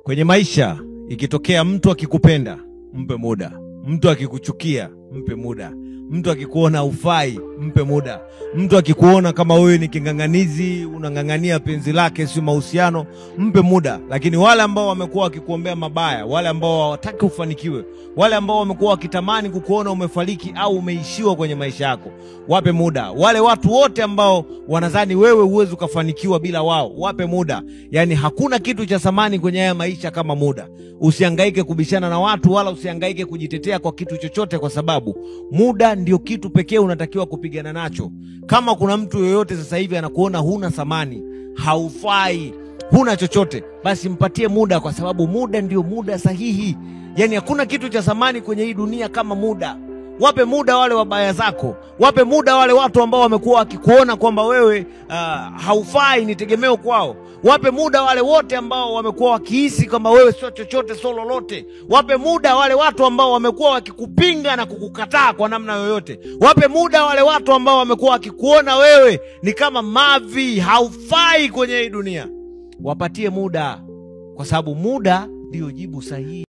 Kwenye maisha ikitokea mtu akikupenda, mpe muda. Mtu akikuchukia, mpe muda. Mtu akikuona ufai, mpe muda. Mtu akikuona kama wewe ni king'ang'anizi, unang'ang'ania penzi lake, sio mahusiano, mpe muda. Lakini wale ambao wamekuwa wakikuombea mabaya, wale ambao hawataki ufanikiwe, wale ambao wamekuwa wakitamani kukuona umefariki au umeishiwa kwenye maisha yako, wape muda. Wale watu wote ambao wanadhani wewe huwezi ukafanikiwa bila wao, wape muda. Yaani hakuna kitu cha thamani kwenye haya maisha kama muda. Usihangaike kubishana na watu wala usihangaike kujitetea kwa kitu chochote, kwa sababu muda ndio kitu pekee unatakiwa kupigana nacho. Kama kuna mtu yoyote sasa hivi anakuona huna thamani, haufai, huna chochote, basi mpatie muda, kwa sababu muda ndio muda sahihi. Yaani hakuna kitu cha thamani kwenye hii dunia kama muda. Wape muda wale wabaya zako, wape muda wale watu ambao wamekuwa wakikuona kwamba wewe uh, haufai, ni tegemeo kwao. Wape muda wale wote ambao wamekuwa wakihisi kwamba wewe sio chochote, sio lolote. Wape muda wale watu ambao wamekuwa wakikupinga na kukukataa kwa namna yoyote. Wape muda wale watu ambao wamekuwa wakikuona wewe ni kama mavi, haufai kwenye hii dunia. Wapatie muda, kwa sababu muda ndio jibu sahihi.